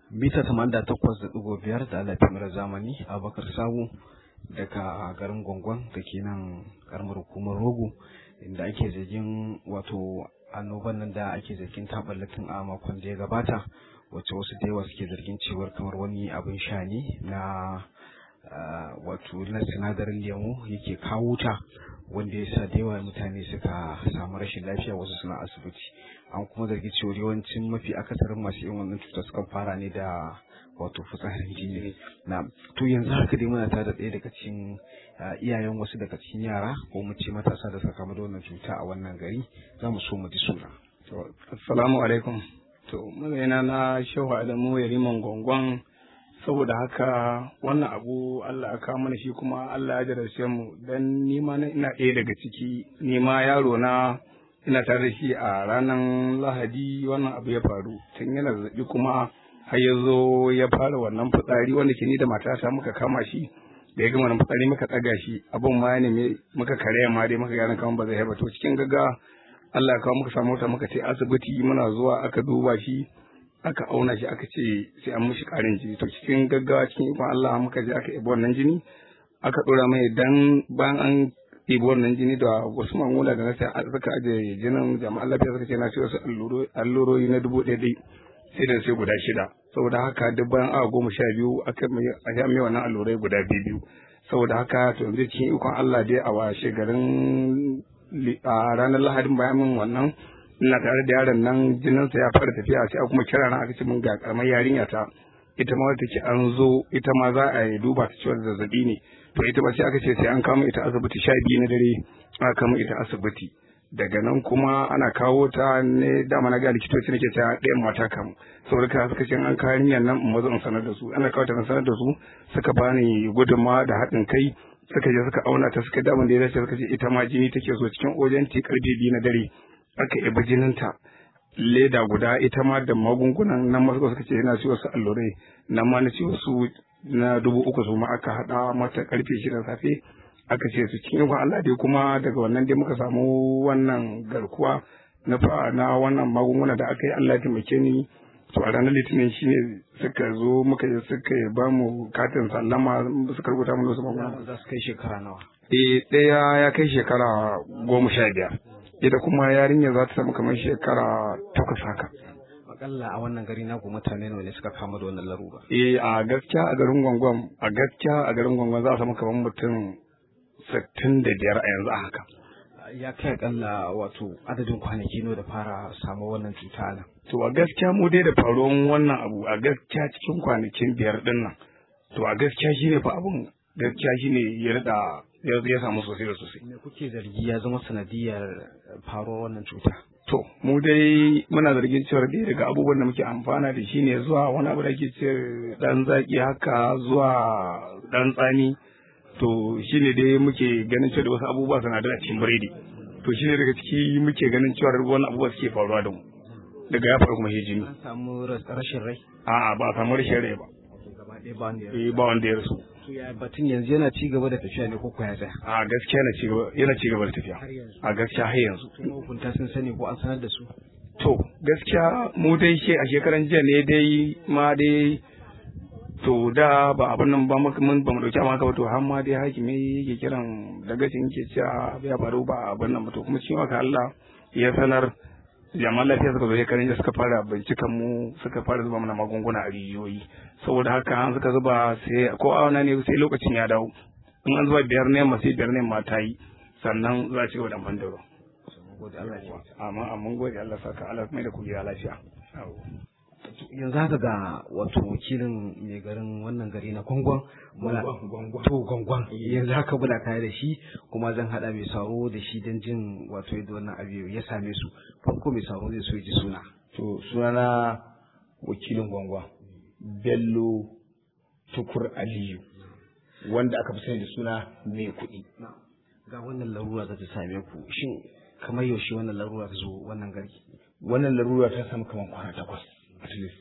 mita da takwas da ɗigo biyar da lafiyar zamani abakar sabu daga garin gwangwan da ke nan karamar hukumar rogo inda ake zargin wato annoban nan da ake zargin taɓallatin a makon da ya gabata wacce wasu da yawa suke zargin cewar kamar wani abin sha ne na wato na sinadarin lemu yake kawo ta wanda ya sa da yawa mutane suka samu rashin lafiya wasu suna asibiti an kuma zargi cewa yawancin mafi akasarin masu yin wannan cutar sukan fara ne da wato fitsarin jini na to yanzu haka dai muna tare da ɗaya daga cikin iyayen wasu daga cikin yara ko mu ce matasa da suka kamu da wannan cuta a wannan gari za mu so mu ji suna. assalamu alaikum to mazayina na shehu adamu yariman gwangwan saboda haka wannan abu Allah aka mana shi kuma Allah ya jarabce mu dan nima na ina ɗaya daga ciki nima yaro na ina tare da shi a ranar lahadi wannan abu ya faru tun yana zazzabi kuma har ya zo ya fara wannan fitsari wanda ke ni da matata muka kama shi da ya gama wannan fitsari muka ɗaga shi abin ma ya nemi muka kare ma dai muka gane kamar ba zai haifa to cikin gaga Allah ya kawo muka samu wata muka ce asibiti muna zuwa aka duba shi aka auna shi aka ce sai an mishi karin jini to cikin gaggawa cikin ikon Allah muka je aka ibi wannan jini aka dora mai dan bayan an ibi wannan jini da wasu mamula da nasa suka aje jinin jama'an lafiya suka ce na ce wasu allurori na dubu ɗaya ɗai sai da sai guda shida saboda haka duk bayan awa goma sha biyu aka a mai wannan allurai guda biyu saboda haka to yanzu cikin ikon Allah dai a washe garin a ranar lahadin bayan min wannan ina tare da yaron nan jininsa ya fara tafiya sai kuma kira na aka ce min ga karamar yarinya ta ita ma wata ce an zo ita ma za a yi duba ta cewa zazzabi ne to ita ba sai aka ce sai an kama ita asibiti sha biyu na dare aka kama ita asibiti daga nan kuma ana kawo ta ne dama na ga likitoci nake ta ɗayan mata kamu saboda ka suka ce an kawo yarinyar nan in mazo in sanar da su ana kawo ta sanar da su suka bani gudunmawa da haɗin kai suka je suka auna ta suka damun da ya dace suka ce ita ma jini take so cikin ojen ti karfe biyu na dare aka yabi jininta leda guda ita ma da magungunan nan masu suka ce yana ciwo su allurai nan ma na ciwo su na dubu uku su ma aka haɗa mata karfe shida safe aka ce su cikin ikon Allah dai kuma daga wannan dai muka samu wannan garkuwa na na wannan magunguna da aka yi Allah ya taimake ni to a ranar litinin shine suka zo muka yi suka ba mu katin sallama suka rubuta mu wasu magunguna za su kai shekara nawa eh ɗaya ya kai shekara goma sha biyar ita kuma yarinya za ta samu kamar shekara takwas haka. Akalla a wannan gari naku mutane nawa ne suka kama da wannan larura? Eh a gaskiya a garin gwangwan a gaskiya a garin gwangwan za a samu kamar mutum sittin da biyar a yanzu a haka. Ya kai akalla wato adadin kwanaki nawa da fara samu wannan cuta nan? To a gaskiya mu dai da faruwan wannan abu a gaskiya cikin kwanakin biyar din nan. To a gaskiya shine fa abun gaskiya shine ya rada ya samu sosai da sosai. Me kuke zargi ya zama sanadiyar faruwar wannan cuta? To, mu dai muna zargin cewar dai daga abubuwan da muke amfana da shi ne zuwa wani abu da ke ce dan zaki haka zuwa dan tsani. To, shi ne dai muke ganin cewa da wasu abubuwa sanadar a cikin biredi. To, shi ne daga ciki muke ganin cewar wani abubuwa suke faruwa da mu. Daga ya faru kuma hijini. An samu rashin rai? A'a ba a samu rashin rai ba. Gaba ɗaya ba wanda ya Eh ba wanda ya rasu. ya batun yanzu yana ci gaba da tafiya ne ko ya tsaya a gaskiya yana ci gaba yana ci gaba da tafiya a gaskiya har yanzu kuma hukunta sun sani ko an sanar da su to gaskiya mu dai she a shekaran jiya ne dai ma dai to da ba abin nan ba muka mun ba mu dauki amma ba to har ma dai hakimi yake kiran daga cikin yake cewa ya faru ba abin nan ba to kuma cikin haka Allah ya sanar jami'an lafiya suka zo shekaran jiya suka fara binciken mu suka fara zuba mana magunguna a rijiyoyi saboda haka an suka zuba sai ko auna ne sai lokacin ya dawo in an zuba biyar ne sai biyar ne ma ta yi sannan za a ci gaba da amfani da ruwa amma amma gode Allah saka Allah mai da ku gida lafiya yanzu haka ga wato wakilin mai garin wannan gari na gwangwan muna to gwangwan yanzu haka muna kaya da shi kuma zan hada mai saro da shi don jin wato yadda wannan abu ya same su farko mai saro zai so ya ji suna to sunana wakilin gwangwan bello tukur aliyu wanda aka fi sani da suna mai kuɗi ga wannan larura za ta same ku shin kamar yaushe wannan larura ta zo wannan gari wannan larura ta samu kamar kwana takwas at least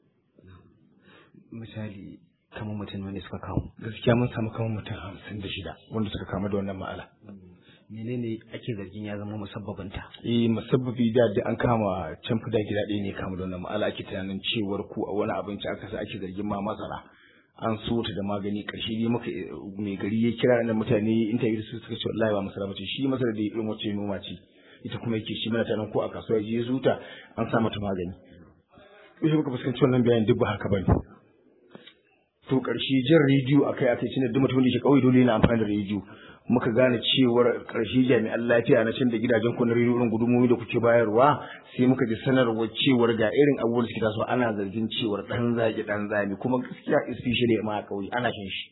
misali kamar mutum wani suka kawo gaskiya mun samu kamar mutum hamsin da shida wanda suka kama da wannan ma'ala menene ake zargin ya zama musabbabinta eh musabbabi da da an kama can fida gida ɗaya ne kama da wannan ma'ala ake tunanin cewar ku a wani abinci aka sa ake zargin ma masara an so ta da magani karshe ne muka mai gari ya kira da mutane interview su suka ce wallahi ba masara bace shi masara da irin wacce noma ce ita kuma yake shi mana tanan ko a kasuwa ya zuta an sa mata magani sai muka fuskanci wannan bayanin duk ba haka bane to karshe jin rediyo akai akai shine duk mutum da yake kauye dole yana amfani da rediyo muka gane cewar karshe jami'an lafiya na can da gidajen ku na rediyon gudumomi da kuke bayarwa sai muka ji sanarwar cewar ga irin abubuwan da suke tasowa ana zargin cewar dan zagi dan zami kuma gaskiya especially ma a kauye ana shan shi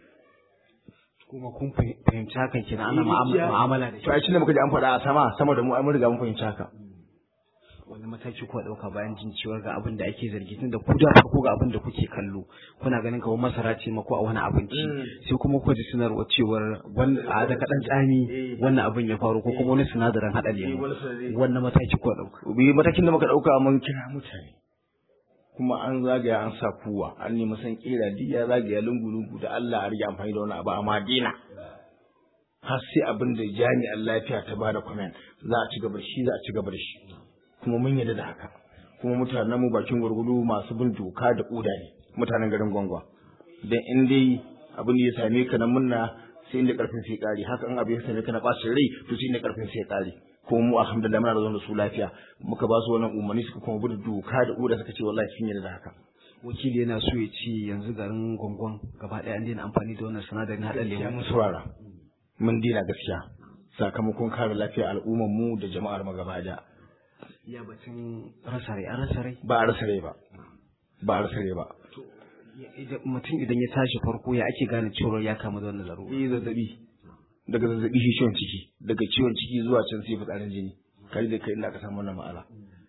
kuma kun fahimci hakan kenan ana mu'amala da shi to ai shine muka ji an faɗa a sama sama da mu ai mun riga mun fahimci haka wani mataki kuwa ɗauka bayan jin cewar ga abin da ake zargi tun da ku da farko ga abin da kuke kallo kuna ganin kamar masara ce ma ko a wani abinci sai kuma kuka ji sanarwa cewar a da kaɗan tsami wannan abin ya faru ko kuma wani sinadarin haɗa lemu wannan mataki kuwa ɗauka bi matakin da muka ɗauka mun kira mutane kuma an zagaya an sa kuwa an nemi san kera duk ya zagaya lungu lungu da Allah a rage amfani da wani abu amma dina har sai abin da jami'an lafiya ta bada comment za a ci gaba da shi za a ci gaba da shi kuma mun yarda da haka kuma mutanen mu bakin gurgudu masu bin doka da koda ne mutanen garin gwangwa dan in dai abin da ya same ka na munna sai inda karfin sai kare haka in abu ya same ka na bacin rai to sai inda karfin sai kare kuma mu alhamdulillah muna da da su lafiya muka ba su wannan umarni suka kuma bi doka da koda suka ce wallahi sun yarda da haka wakili yana so ya ce yanzu garin gwangwan gaba ɗaya an daina amfani da wannan sinadarin haɗa ya lemu mun saurara mun dina gaskiya sakamakon kare lafiyar al'ummar mu da jama'ar mu gaba daya ya batun rasa rai an rasa rai ba a rasa rai ba ba a rasa rai ba mutum idan ya tashi farko ya ake gane cewar ya kama da wannan larura yi zazzabi daga zazzabi shi ciwon ciki daga ciwon ciki zuwa can sai fitsarin jini kai da kai inda aka samu wannan ma'ala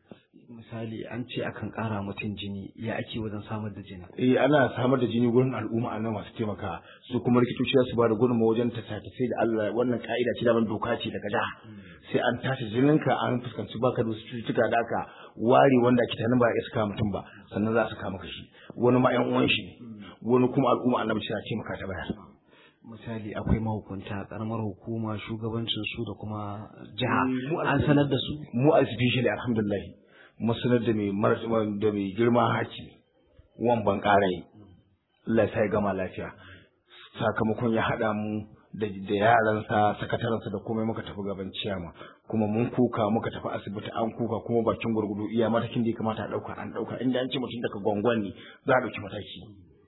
misali an ce akan ƙara mutum jini ya ake wajen samar da jini eh ana samar da jini gurin al'umma a nan masu taimaka su kuma likitoci za su ba da gudunmawa wajen ta sai da Allah wannan ka'ida ce daban doka ce daga jiha sai an tashi jininka an fuskanci baka da wasu cututtuka da aka ware wanda ake tanin ba ya saka mutum ba sannan za su kama kashi wani ma yan uwan shi ne wani kuma al'umma annabi ce taimaka ta bayar misali akwai mahukunta karamar hukuma shugabancin su da kuma jiha an sanar da su mu a especially alhamdulillah mu sanar da mai mar- da mai girma haki wan ban karai Allah ya gama lafiya sakamakon ya haɗa mu da da yaransa sakatarensa da komai muka tafi gaban ciyama kuma mun kuka muka tafi asibiti an kuka kuma bakin gurgudu iya matakin da ya kamata a ɗauka an ɗauka inda an ce mutum daga gwangwan ne za a ɗauki mataki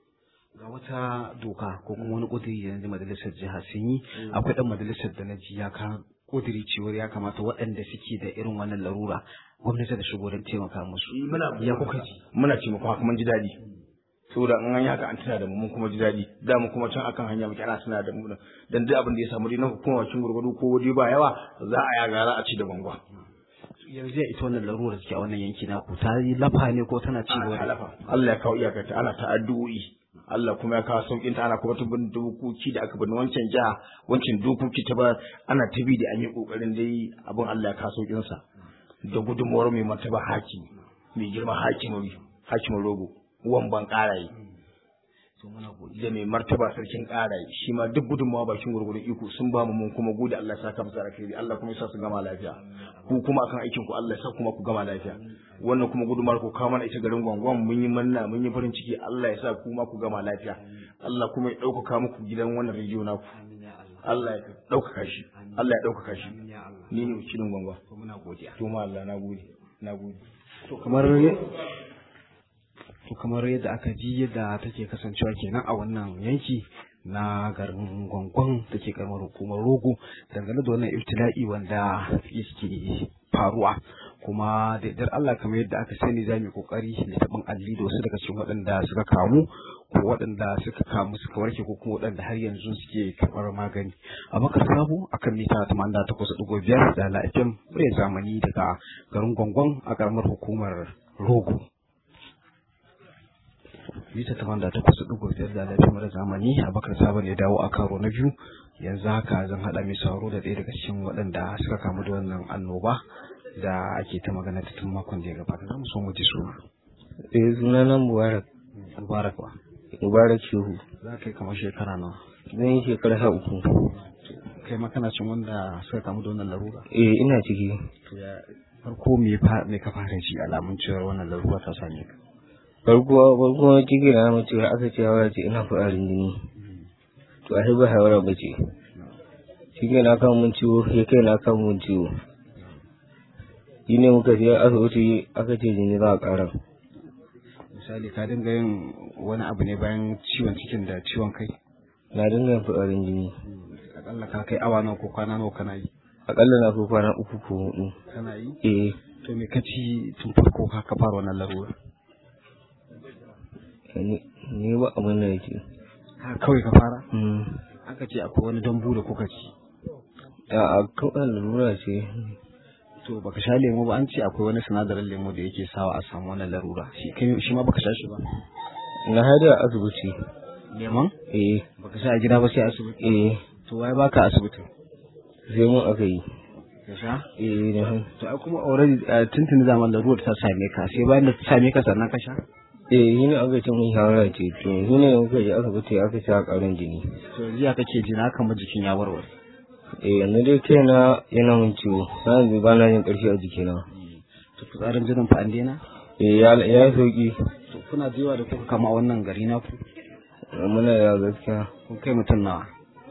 ga wata doka ko kuma wani ƙudiri da na ji majalisar jiha sun yi akwai ɗan majalisar da na ji ya ka ƙudiri cewar ya kamata waɗanda suke da irin wannan larura gwamnati da shigo don taimaka musu ya kuka ji muna ce muku haka mun ji daɗi saboda in an yi haka an tuna da mu mun kuma ji daɗi da mu kuma can akan hanya muke ana tuna da mu dan duk abin da ya samu dai na hukuma cin gurgudu ko waje ba yawa za a yaga za a ci da gwangwa yanzu ya ita wannan larura da ke a wannan yanki naku ta yi lafa ne ko tana ci gaba da halafa Allah ya kawo iyakarta ana ta addu'o'i Allah kuma ya kawo sauƙin ta ana kuma ta bin dokoki da aka bin wancan jiha wancan dokoki ta ba ana ta bi da an yi ƙoƙarin dai abin Allah ya kawo sauƙin sa da gudunmuwar mai martaba haki mai girma hakimin hakimin rogo wan ban ƙaraye to muna godiya da mai martaba sarkin ƙaraye shi ma duk gudunmawa bakin gurgurun iko sun ba mu mun kuma gode Allah ya saka musu alkhairi Allah kuma ya sa su gama lafiya ku kuma akan aikin ku Allah ya sa kuma ku gama lafiya wannan kuma gudunmawar ku kawo mana ita garin gwangwan mun yi manna mun yi farin ciki Allah ya sa ku ma ku gama lafiya Allah kuma ya ɗaukaka muku gidan wannan rediyo naku Allah ya ɗaukaka shi Allah ya ɗaukaka shi ni ne wakilin gwangwa to muna godiya to ma Allah na gode na gode to kamar to kamar yadda aka ji yadda take kasancewa kenan a wannan yanki na garin gwangwan da ke karamar hukumar rogo dangane da wannan ibtila'i wanda yake faruwa kuma da yardar Allah kamar yadda aka sani za mu yi kokari da taɓin alli da wasu daga cikin waɗanda suka kamu ko waɗanda suka kamu suka warke ko kuma waɗanda har yanzu suke karɓar magani a maka samu akan mita tamanin da takwas ɗigo biyar da lafiyar murya zamani daga garin gwangwan a karamar hukumar rogo mita tamanin da takwas ɗigo biyar da lafiyar murya zamani a bakar sabon ya dawo a karo na biyu yanzu haka zan haɗa mai sauro da ɗaya daga cikin waɗanda suka kamu da wannan annoba da ake ta magana ta tun makon da ya gabata za mu so mu ji suna Eh sunana Mubarak mubarak ba Mubarak Shehu za ka yi kamar shekara nawa zan yi shekara sha uku kai ma kana cin wanda suka kamu da wannan larura eh ina ciki to ya farko me fa me ka fara ji alamun cewa wannan larura ta same ka farko farko ciki na mace aka ce hawa ce ina fa'arin jini to a ba hawara ba ce shi ke na kan mun ciwo ya kai na kan mun ciwo shi ne muka je asibiti aka ce jini za a ƙara misali ka dinga yin wani abu ne bayan ciwon cikin da ciwon kai na dinga yin fa'arin jini akalla ka kai awa nawa ko kwana nawa kana yi akalla na ko kwana uku ko hudu kana yi eh to me ka ci tun farko ka ka fara wannan larura ni ni ba abin da yake ha kawai ka fara mm aka ce akwai wani dambu da kuka ci a kawai lura ce to baka sha lemo ba an ce akwai wani sinadarin lemo da yake sawa a samu wannan larura shi kai shi ma baka sha shi ba na hada asibiti lemon eh baka sha a gida ba sai asibiti eh to wai baka asibiti sai mun aka yi ka sha eh na to ai kuma already uh, tuntuni zaman larura ta same ka sai bayan da ta same ka sannan ka sha eh shi ne aka ce mun shawara ce to shi ne muka je asibiti aka ce a ƙarin jini to yanzu ya kake ji na kama jikin ya warware eh yanzu dai kaina yana mun ciwo na yanzu ba na jin ƙarfi a jikina to fitsarin jinin fa an daina eh ya ya yi sauki to kuna da yawa da kuka kama a wannan gari na ku muna da gaskiya kun kai mutum nawa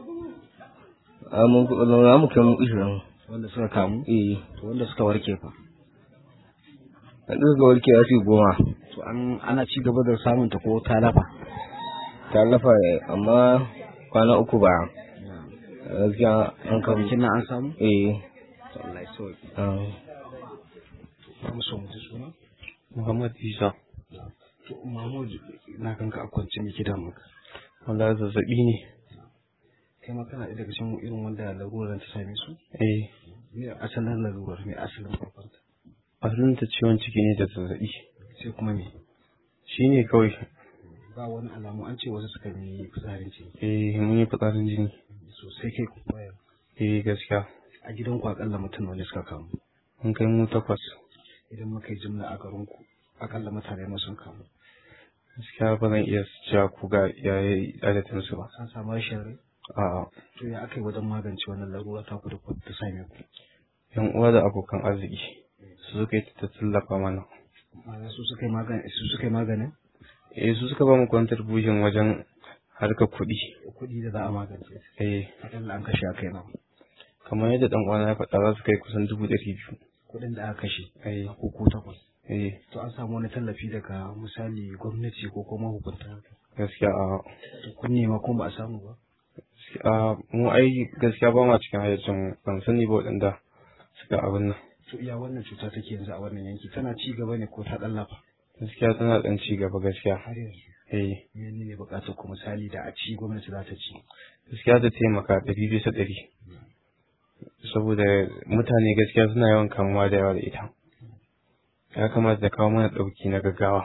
a mun za mu kai mu ishirin wanda suka kamu eh to wanda suka warke fa a ɗaga warke ya ce goma to an ana ci gaba da samun ta ko ta lafa ta lafa amma kwana uku ba gaskiya an kan kwanakin nan an samu eh to Allah ya sauke ah. ba mu so mu ji suna Muhammad Isa to Mahmud na kanka a kwance miki da maka wanda zazzabi ne kai ma kana ɗaya daga cikin irin wanda larurar ta same su eh me asalin larurar me asalin farkonta asalin ta ciwon ciki ne da zazzabi sai kuma me shine kawai ba wani alamu an ce wasu suka yi fitsarin ciki eh mun yi fitsarin jini sosai kai kuma yau eh gaskiya a gidan ku akalla mutum nawa ne suka kamu mun kai mu takwas idan muka yi jimla a garin ku akalla mutane nawa sun kamu gaskiya ba zan iya cewa ku ga yayi adadin su ba an samu rashin rai a'a to ya aka yi wajen magance wannan larura ta ku da ku ta same ku yan uwa da abokan arziki su suka yi ta tallafa mana ma'ana su suka yi magani su suka yi maganin eh su suka ba mu contribution wajen harkar kuɗi kuɗi da za a magance eh akalla an kashe a kai nawa kamar yadda dan uwana ya faɗa za su kai kusan dubu ɗari biyu kuɗin da aka kashe eh ko ko takwas eh to an samu wani tallafi daga misali gwamnati ko kuma hukunta gaskiya a to kun nema ko ba a samu ba a mu ai gaskiya ba ma cikin hayyacin mu ban sani ba waɗanda suka abin nan to iya wannan cuta take yanzu a wannan yanki tana ci gaba ne ko ta ɗallafa gaskiya tana ɗan ci gaba gaskiya har yanzu eh mene ne buƙatar ku misali da a ci gwamnati za ta ci gaskiya ta taimaka ɗari bisa ɗari saboda mutane gaskiya suna yawan kamuwa da yawa da ita ya kamata da kawo mana ɗauki na gaggawa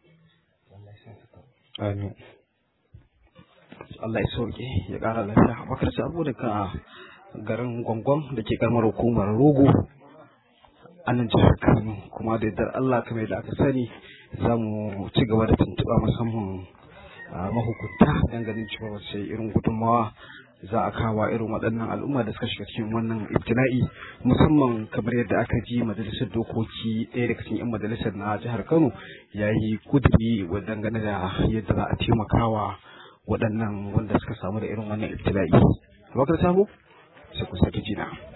amin Allah ya sauke ya ƙara lafiya bakar sabo daga garin gwangwan da ke karamar hukumar rogo a nan jihar Kano kuma da yardar Allah kamar da aka sani za mu ci gaba da tuntuɓa musamman a mahukunta don ganin cewa wace irin gudunmawa za a kawo irin waɗannan al'umma da suka shiga cikin wannan ibtila'i musamman kamar yadda aka ji majalisar dokoki ɗaya daga cikin 'yan majalisar na jihar Kano ya yi kuduri dangane da yadda za a taimakawa waɗannan wanda suka samu da irin wannan ibtila'i. Bakar Sabo, sai ku sake jina.